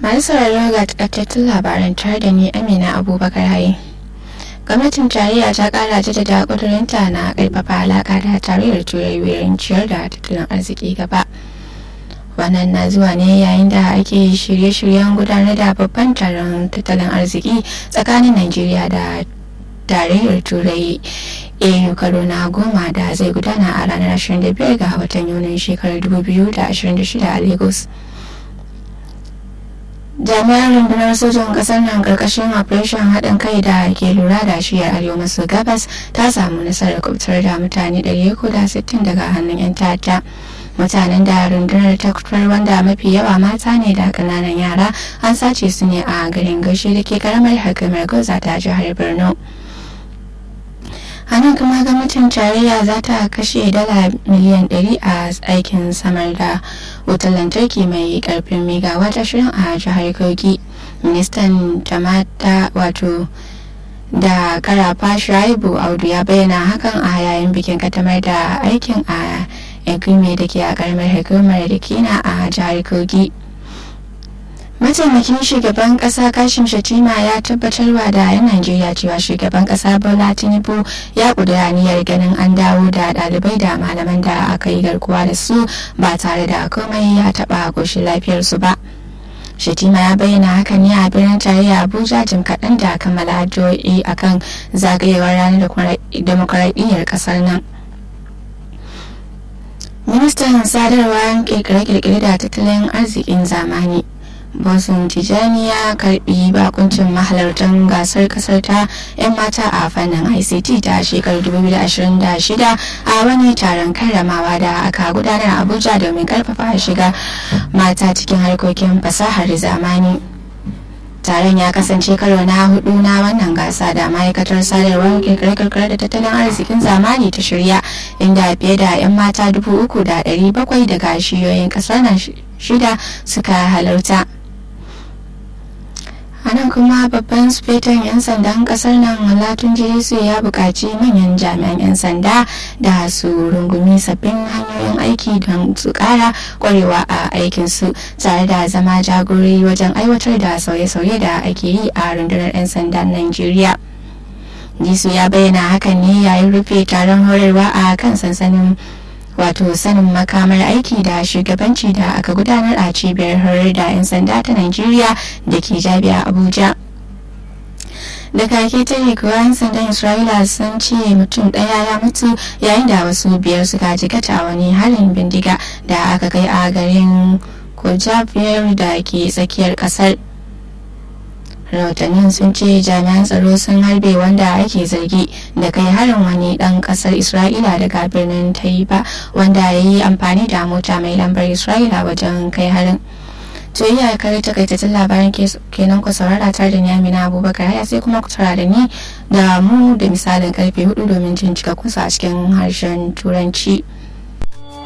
masu sauraro ga takaitattun labaran tare da ni amina abubakar haye gwamnatin tarayya ta kara jaddada kudurinta na karfafa alaka da tarayyar turai wurin ciyar da tattalin arziki gaba wannan na zuwa ne yayin da ake shirye-shiryen gudanar da babban taron tattalin arziki tsakanin najeriya da tarayyar turai au karo na goma da zai gudana a ranar 25 ga watan yunin shekarar 2026 a lagos jami'an rundunar sojan kasar nan karkashin operation haɗin kai da ke lura da shiyar arewa maso gabas ta samu nasarar kubutar da mutane 360 daga hannun 'yan ta'adda mutanen da rundunar ta kutar wanda mafi yawa mata ne da kananan yara an sace su ne a garin gashi da ke karamar hukumar goza ta jihar borno a nan kuma gwamnatin tarayya za ta kashe dala miliyan 100 a aikin samar da wutar lantarki mai karfin megawatt ashirin a jihar kogi ministan jama'ata wato da karafa shaibu audu ya bayyana hakan a yayin bikin katamar da aikin a egume da ke a karamar hukumar da kina a jihar kogi mataimakin shugaban kasa kashim shatima ya tabbatarwa da 'yan najeriya cewa shugaban kasa bola tinubu ya kudura niyyar ganin an dawo da dalibai da malaman da aka yi garkuwa da su ba tare da komai ya taba koshin lafiyarsu ba shatima ya bayyana hakan ne a birnin tarayya abuja jim kaɗan da kammala addu'o'i akan zagayewar ranar demokuraɗiyyar ƙasar nan ministan sadarwa kirkire-kirkire da tattalin arzikin zamani bosun tijani ya karbi bakuncin mahalartan gasar kasar ta 'yan mata a fannin ict ta shekarar 2026 a wani taron karramawa da aka gudanar abuja domin karfafa shiga mata cikin harkokin fasahar zamani taron ya kasance karo na hudu na wannan gasa da ma'aikatar sadarwar kirkire-kirkire da tattalin arzikin zamani ta shirya inda fiye da 'yan mata dubu uku da ɗari bakwai daga shiyoyin kasar nan shida suka halarta a nan kuma babban sufetan 'yan sandan kasar nan malatun jirisu ya buƙaci manyan jami'an 'yan sanda da su rungumi sabbin hanyoyin aiki don su ƙara ƙwarewa a aikinsu tare da zama jagorori wajen aiwatar da sauye-sauye da ake yi a rundunar 'yan sandan najeriya jisu ya bayyana hakan ne yayin rufe taron horarwa a kan sansanin wato sanin makamar aiki da shugabanci da aka gudanar a cibiyar horar da 'yan sanda ta Najeriya da ke jabiya Abuja. da kake ta kuwa 'yan sandan Isra'ila sun ce mutum ɗaya ya mutu yayin da wasu biyar suka jikata wani harin bindiga da aka kai a garin Kojabiyar da ke tsakiyar ƙasar. rahotannin sun ce jami'an tsaro sun harbe wanda ake zargi da kai harin wani dan kasar isra'ila daga birnin taiba wanda ya yi amfani da mota mai lambar isra'ila wajen kai harin to iya kare takaitattun labaran kenan ku saurara tare da nyamina abubakar haya sai kuma ku tara da ni da mu da misalin karfe hudu domin jin cikakkun a cikin harshen turanci